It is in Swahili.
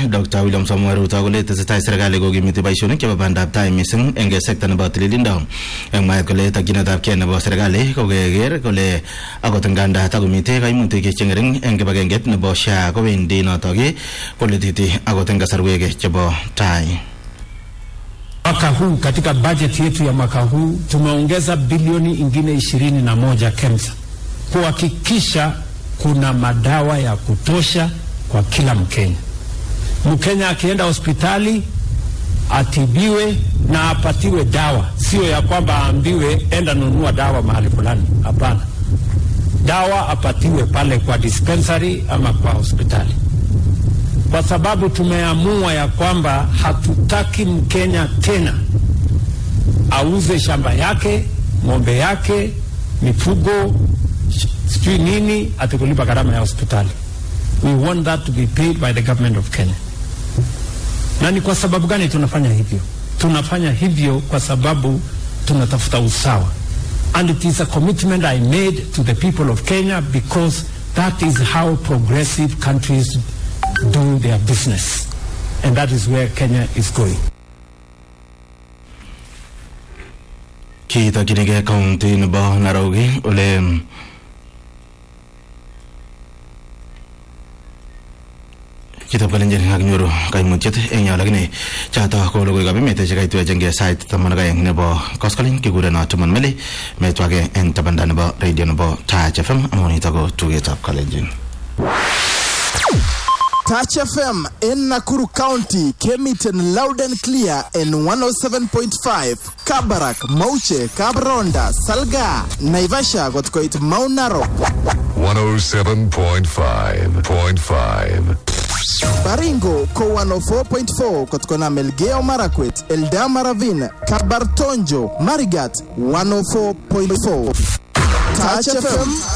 Dr. William Samuel Ruto kole tesetai serikali kokimiti boisionik chebo bandab tai mising eng sekta nebo tililindo eng mwaet kole tokyinetab kei nebo serikali kokeker kole akot nganda takomitei kaimutik chengering eng kibagenget nebo SHA kowendi notok koletiti akot eng kasarwek chebo tai Mwaka huu katika bajeti yetu ya mwaka huu tumeongeza bilioni ingine ishirini na moja KEMSA kuhakikisha kuna madawa ya kutosha kwa kila Mkenya. Mkenya akienda hospitali atibiwe na apatiwe dawa, sio ya kwamba aambiwe enda nunua dawa mahali fulani. Hapana, dawa apatiwe pale kwa dispensary ama kwa hospitali kwa sababu tumeamua ya kwamba hatutaki Mkenya tena auze shamba yake, ng'ombe yake, mifugo, sijui nini, atikulipa gharama ya hospitali. We want that to be paid by the government of Kenya. Na ni kwa sababu gani tunafanya hivyo? Tunafanya hivyo kwa sababu tunatafuta usawa, and it is a commitment I made to the people of Kenya because that is how progressive countries do their business. And that is where Kenya is going. kitokchinigei kaunti nebo Nairobi ole chitab kalenjin kakinyoru kaimutyet eng yo lakini choto ko logoiwekab emet chekaitwech eng sait taman ak aeng nebo koskoling kikureno Timon Meli metwake eng tabanda nebo radio nebo Taach FM amu nito ko tugetab kalenjin Touch FM in Nakuru County came it in loud and clear in 107.5. Kabarak, Mauche, Kabronda, Salga, Naivasha got quite Mount Narok. 107.5.5. Baringo ko 104.4 kutokana Melgeo Marakwet, Eldama Ravine, Kabartonjo, Marigat 104.4. Touch FM